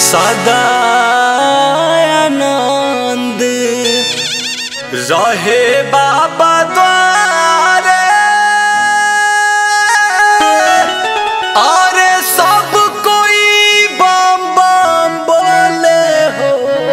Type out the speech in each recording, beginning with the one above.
सदा आनंद रहे बाबा द्वारे अरे सब कोई बम बम बोले हो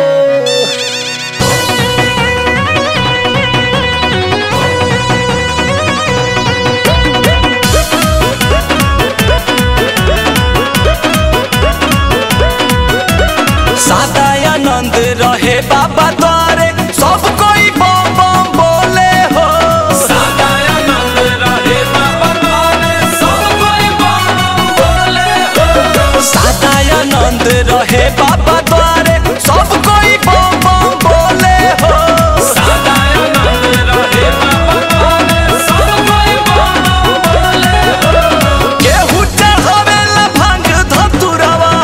सदा आनंद रहे बाबा द्वारे सब कोई बम बम बोले हो सदा आनंद रहे बाबा द्वारे सब कोई बम बम बोले हो केहू चढ़ावेला भांग धतुरवा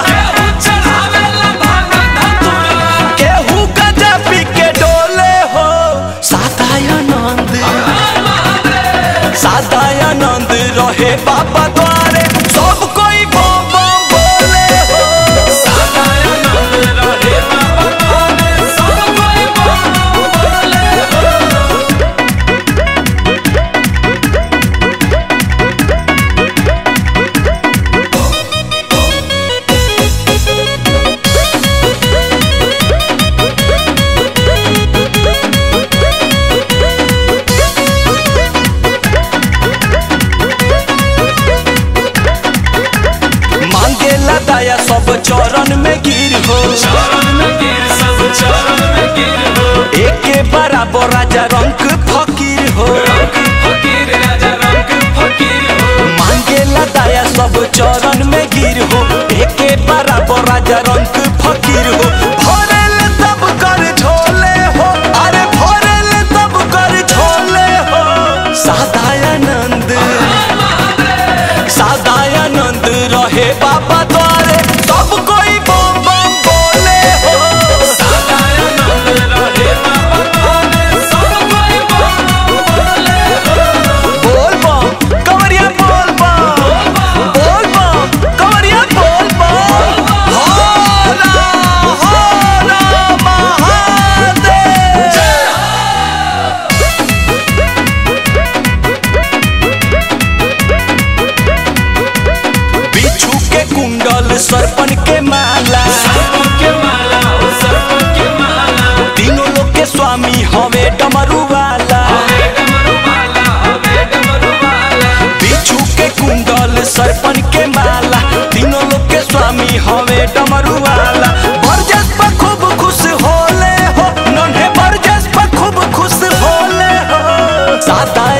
केहू गजा पी के डोले हो सदा आनंद सदा आनंद रहे बाबा द्वारे सब कोई बम बम बोले हो मांगेला दया सब चरण में गिर हो एके बराबर राजा रंग फकीर हो मांगेला दया सब चरण में गिर हो एके बराबर राजा रंग फकीर हो भरेल तब कर झोले हो अरे भरेल तब कर झोले हो सदानंद सदानंद रहे बाबा द्वारे सब कोई बम बम बोले हो बोल बम कवरिया बोल बम बोल बम कवरिया बोल बम होला होला महादेव बिच्छू के कुंडल सरपन के माला तीनों लोग के स्वामी हवे डमरू वाला बिच्छू के कुंडल सरपन के माला तीनों लोग के स्वामी हवे डमरू वाला बरजस पर खूब खुश होले हो नन्हे बरजस पर खूब खुश होले हो सादा